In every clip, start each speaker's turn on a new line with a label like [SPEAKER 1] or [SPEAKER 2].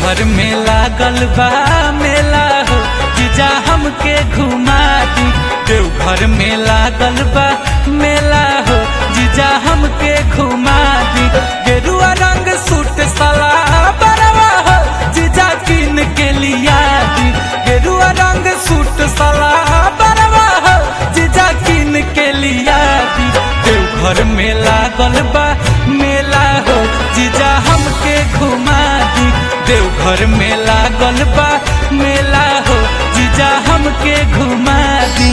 [SPEAKER 1] देवघर में लागल बा मेला हो जीजा हमके घुमा दी देवघर में लागल बा मेला हो जीजा हमके घुमा दी गेरुआ रंग सूट साला बरवा हो जीजा किन के लिया दी गेरुआ रंग सूट साला बरवा हो जीजा किन के लिया दी देवघर में लागल बा मेला हो जीजा हमके घुमा दी देवघर में लागल बा मेला हो जीजा हमके घुमा दी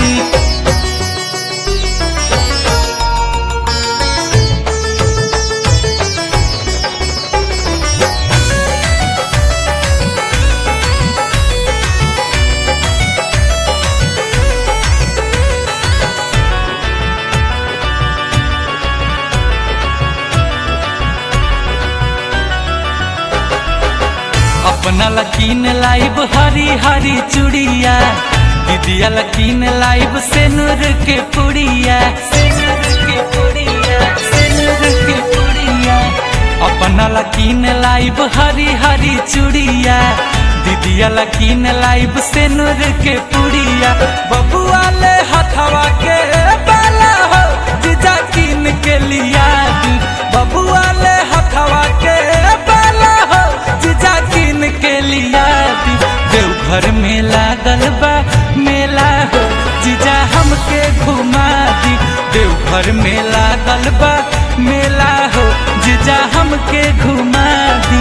[SPEAKER 1] अपना लकीन लाइब हरी हरी चूड़िया दीदिया लकीन लाइब सेनुर के पुड़िया सेनुर के पुड़िया सेनुर के पुड़िया अपना लकीन लाइब हरी हरी चूड़िया दीदिया लकीन लाइब सेनुर के पुड़िया बबुआ ले हथवा के बाला हो जीजा कीन के लिया दी बबुआ ले हथवा के बाला हो जीजा कीन के लिया दी देवघर में लागल बा मेला हो जीजा हमके घुमा दी देवघर में लागल बा मेला हो जीजा हमके घुमा दी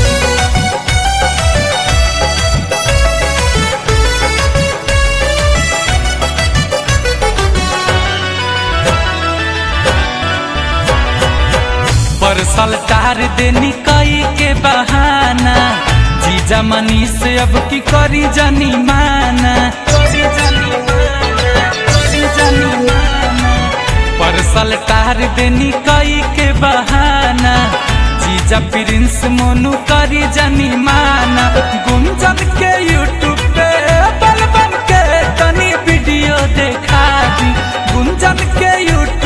[SPEAKER 1] परसल तार देनी कई के बहाना जीजा मनी से अब की करी जानी माना करी जानी माना, करी जानी माना। परसल तार देनी कई के बहाना जीजा प्रिंस मोनू करी जानी माना गुंजन के यूट्यूब पे बलबम के तनी वीडियो देखा दी गुंजन के यूट्यूब